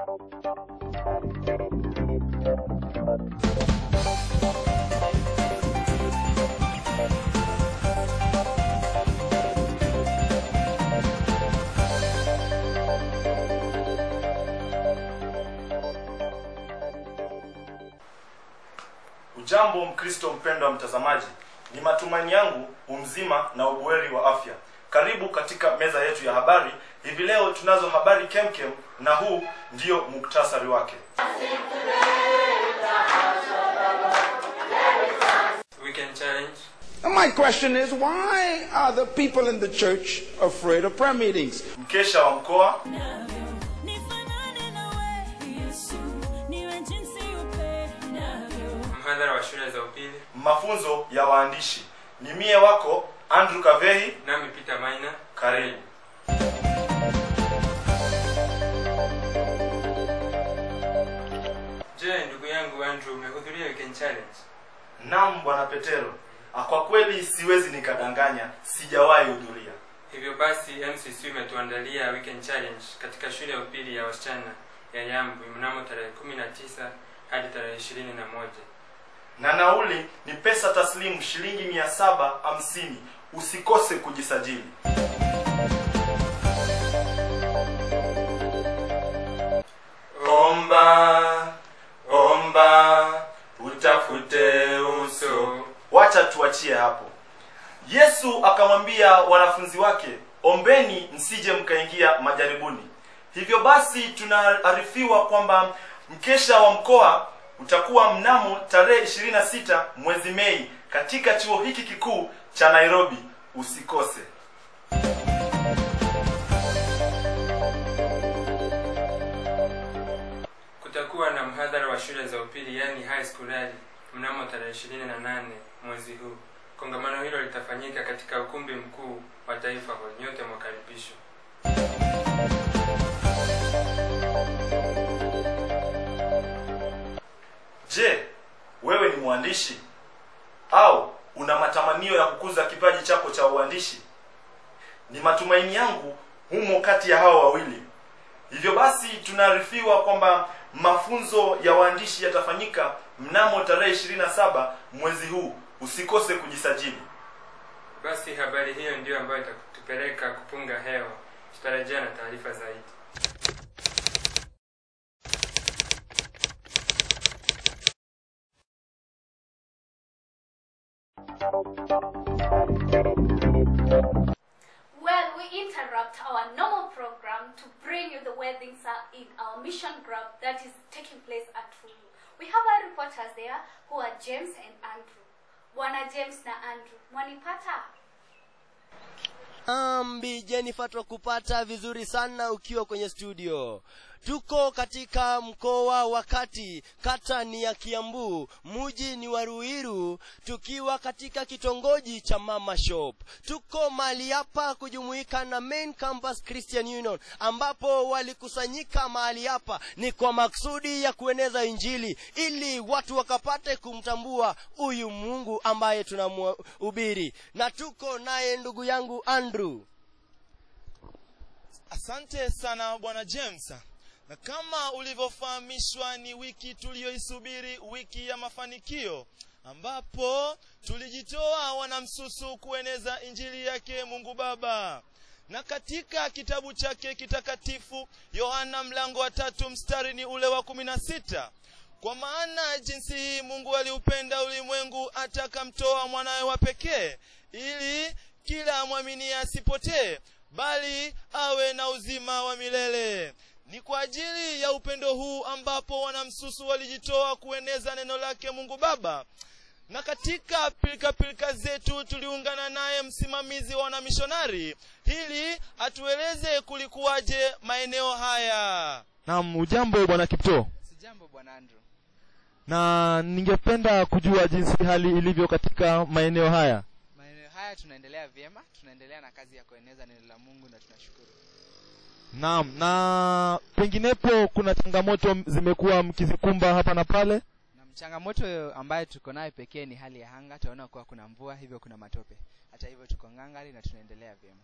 Ujambo Mkristo mpendwa mtazamaji, ni matumaini yangu umzima na ubuheri wa afya. Karibu katika meza yetu ya habari. Hivi leo tunazo habari kemkem, na huu ndio muktasari wake. Weekend challenge. And my question is, why are the people in the church afraid of prayer meetings? Mkesha wa mkoa, Nifanane nawe Yesu, niwe jinsi upendavyo. Mhadhara wa shule za upili. mafunzo ya waandishi. Ni mie wako Andrew Kavehi, Nami Peter Maina. karibu. Je, ndugu yangu Andrew, umehudhuria weekend challenge? Naam bwana Petero, Ah, kwa kweli siwezi nikadanganya, sijawahi hudhuria. Hivyo basi MCC imetuandalia weekend challenge katika shule ya upili ya wasichana ya Yambwi mnamo tarehe 19 hadi tarehe 21. na nauli ni pesa taslimu shilingi mia saba hamsini. Usikose kujisajili. Omba, omba, utafute uso. Wacha tuachie hapo. Yesu akamwambia wanafunzi wake, ombeni msije mkaingia majaribuni. Hivyo basi tunaarifiwa kwamba mkesha wa mkoa utakuwa mnamo tarehe 26 mwezi Mei katika chuo hiki kikuu cha Nairobi. Usikose. Kutakuwa na mhadhara wa shule za upili yani high school rally mnamo tarehe 28 mwezi huu. Kongamano hilo litafanyika katika ukumbi mkuu wa Taifa Hall. Nyote mwakaribishwa. Je, wewe ni mwandishi au una matamanio ya kukuza kipaji chako cha uandishi? Ni matumaini yangu humo kati ya hao wawili. Hivyo basi tunaarifiwa kwamba mafunzo ya waandishi yatafanyika mnamo tarehe 27 mwezi huu. Usikose kujisajili. Basi habari hiyo ndiyo ambayo itatupeleka kupunga hewa. Tutarejea na taarifa zaidi. Well, we interrupt our normal program to bring you the weddings are in our mission group that is taking place at Fulu. We have our reporters there who are James and Andrew. Bwana James na Andrew, mwanipata? Ambi Jennifer, twakupata vizuri sana ukiwa kwenye studio. Tuko katika mkoa wa Kati, kata ni ya Kiambu, muji ni wa Ruiru, tukiwa katika kitongoji cha Mama Shop. Tuko mahali hapa kujumuika na Main Campus Christian Union, ambapo walikusanyika mahali hapa ni kwa maksudi ya kueneza Injili ili watu wakapate kumtambua huyu Mungu ambaye tunamhubiri, na tuko naye ndugu yangu Andrew. Asante sana bwana James. Na kama ulivyofahamishwa ni wiki tuliyoisubiri, wiki ya mafanikio, ambapo tulijitoa wanamsusu kueneza injili yake Mungu Baba. Na katika kitabu chake kitakatifu Yohana mlango wa tatu mstari ni ule wa kumi na sita kwa maana jinsi hii Mungu aliupenda ulimwengu hata akamtoa mwanawe wa pekee ili kila amwaminie asipotee bali awe na uzima wa milele. Ni kwa ajili ya upendo huu ambapo wanamsusu walijitoa kueneza neno lake Mungu Baba. Na katika pilika pilika zetu tuliungana naye msimamizi wa wanamishonari ili atueleze kulikuwaje maeneo haya. Naam, ujambo bwana Kipto, Sijambo bwana Andrew. na ningependa kujua jinsi hali ilivyo katika maeneo haya. Maeneo haya tunaendelea vyema, tunaendelea na kazi ya kueneza neno la Mungu na tunashukuru. Naam, na penginepo kuna changamoto zimekuwa mkizikumba hapa na pale. Na changamoto ambayo tuko nayo pekee ni hali ya anga. Tunaona kuwa kuna mvua, hivyo kuna matope. Hata hivyo tuko ngangari na tunaendelea vyema.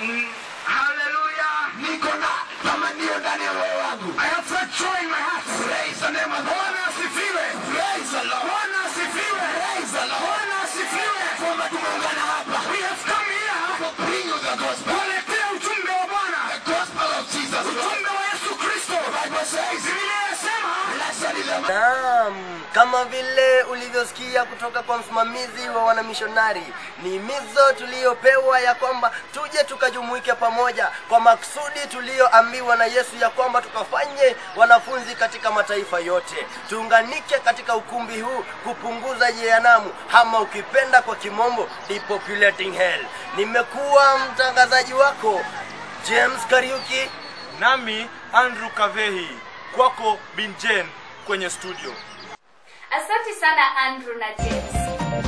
Haleluya. Niko na tamanio ndani ya moyo wangu. I have such joy in my heart. Praise the name of the Lord. Bwana asifiwe. Praise the Lord. Bwana asifiwe. Praise the Lord. Bwana asifiwe. Kwamba tumeungana hapa. We have come here to bring you the gospel. Kuletea ujumbe wa Bwana. The gospel of Jesus. Ujumbe wa Yesu Kristo. Bible says. Biblia inasema. Blessed is the man. Naam, kama vile ulivyosikia kutoka kwa msimamizi wa wanamishonari, ni himizo tuliyopewa ya kwamba tuje tukajumuike pamoja kwa maksudi tuliyoambiwa na Yesu ya kwamba tukafanye wanafunzi katika mataifa yote, tuunganike katika ukumbi huu kupunguza jehanamu, ama ukipenda kwa kimombo depopulating hell. Nimekuwa mtangazaji wako James Kariuki, nami andrew kavehi kwako bin jen kwenye studio asante sana andrew na james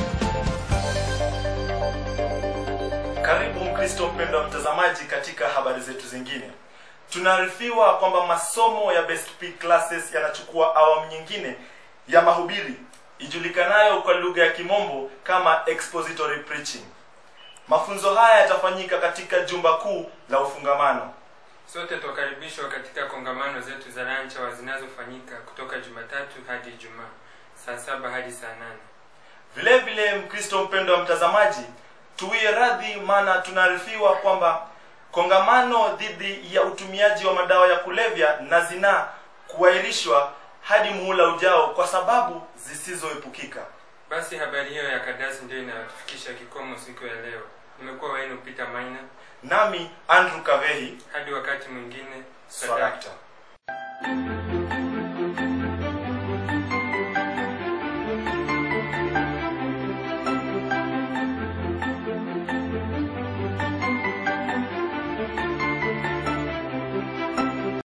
karibu mkristo mpendwa mtazamaji katika habari zetu zingine tunaarifiwa kwamba masomo ya best P classes yanachukua awamu nyingine ya mahubiri ijulikanayo kwa lugha ya kimombo kama expository preaching mafunzo haya yatafanyika katika jumba kuu la ufungamano sote twakaribishwa katika kongamano zetu za lanchawa zinazofanyika kutoka jumatatu hadi ijumaa saa saba hadi saa nane vile vile mkristo mpendo wa mtazamaji tuwie radhi maana tunaarifiwa kwamba kongamano dhidi ya utumiaji wa madawa ya kulevya na zinaa kuahirishwa hadi muhula ujao kwa sababu zisizoepukika basi habari hiyo ya kadasi ndio inayotufikisha kikomo siku ya leo nimekuwa wenu peter maina nami andrew kavehi hadi wakati mwingine swadakta sadakta